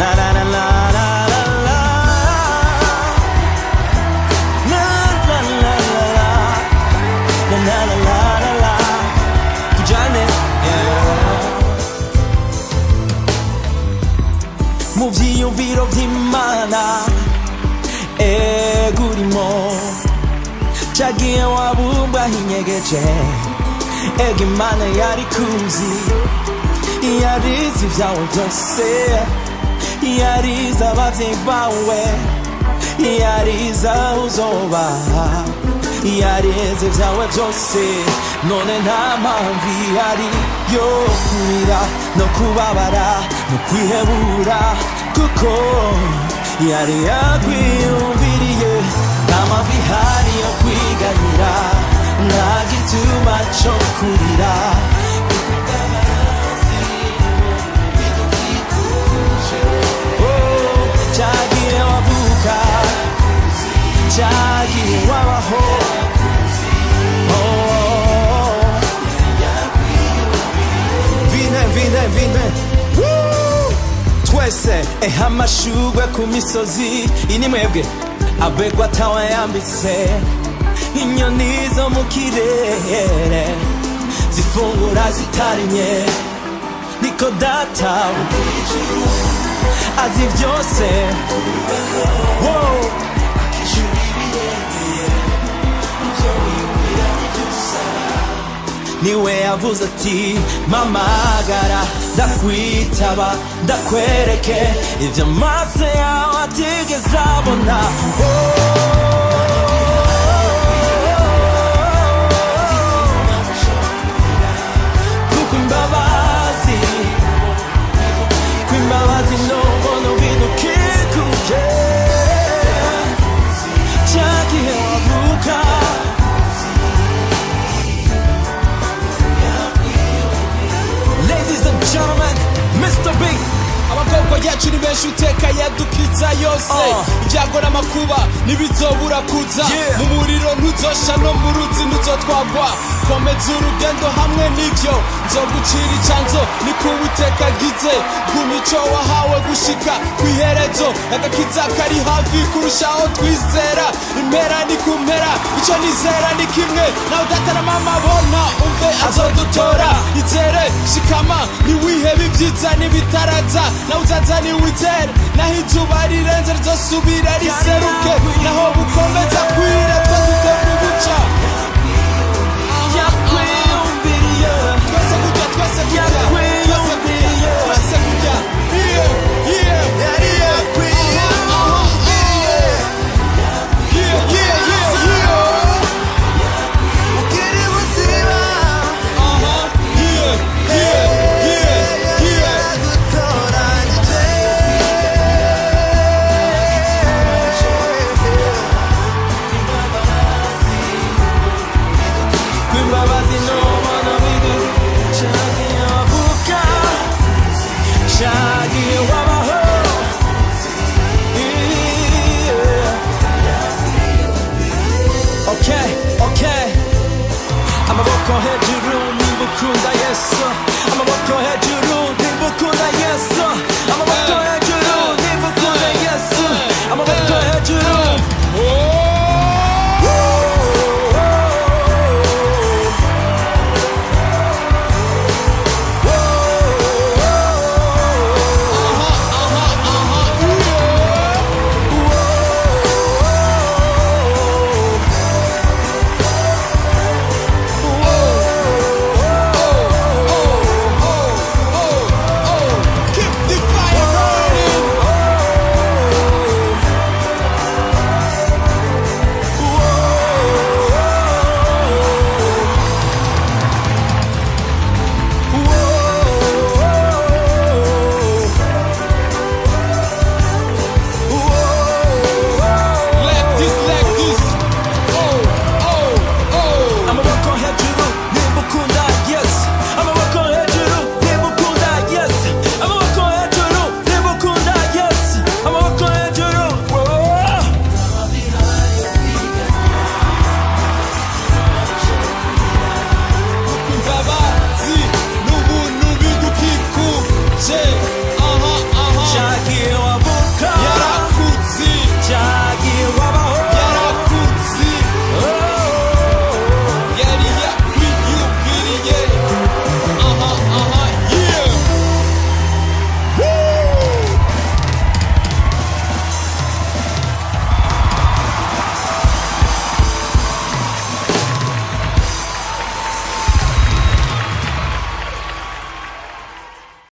La la la la la la la. La la la la la. La la la la la la. Tujyane, yeah. mu byiyumviro by'imana ego urimo cyagiye wabumba hinyegeje ego imana yari kuzi yarize ibyawe byose yarize ababyeyi bawe yarize aho uzoba yarize ibyawe byose none nta mpamvu ihari yo kurira no kubabara no kwihebura kuko yari yakwiyumviriye nta mpamvu ihari yo kwiganyira nta gituma cyo kurira Oh, cyagiye wavuka cyagiye wabaho Oh, vine vine vine Woo! twese eha amashugwe ku misozi ini mwebwe abegwa atawayambitse inyoni zo mu kirere zifungura zitarimye niko data azi byose Wow. niwe yavuze ati mamagara ndakwitaba ndakwereke ibyo amaso yawe atigeze abona kuko imbabazi kw'imbabazi n'ubuntu bidukikuje cyagihe wavuka Ladies and gentlemen, Mr. Big. abakobwa yacu ni benshi uteka yadukiza yose Oh. ibyago n'amakuba ntibizobura kuza Yeah. mu muriro ntuzosha no mu ruzi ntuzotwagwa komeza urugendo hamwe n'ibyo nzogucira icanzo ni ku witeka agize bw'imico wahawe gushika ku iherezo agakiza kari hafi kurushaho twizera impera ni ku mpera icyo nizera ni kimwe nawe data na mama bona umve azodutora izere shikama ntiwihebe ibyiza n'ibitaraza nawe uzaza niwizere naho izuba rirenze rizosubira riseruke naho bukomeza kwira twe dutera ubuca yakwiyumviriye twese kurya twese kurya twese kurya twese kurya iye iye yari yakwiyumviriye iye iye iye iye ukiri buzima aha iye iye iye iye yagutoranyije kw'imbabazi n'ubuntu bidu cyagiye wavuka cyagiye wabaho Yeah. Okay, okay amaboko hejuru niba ukunda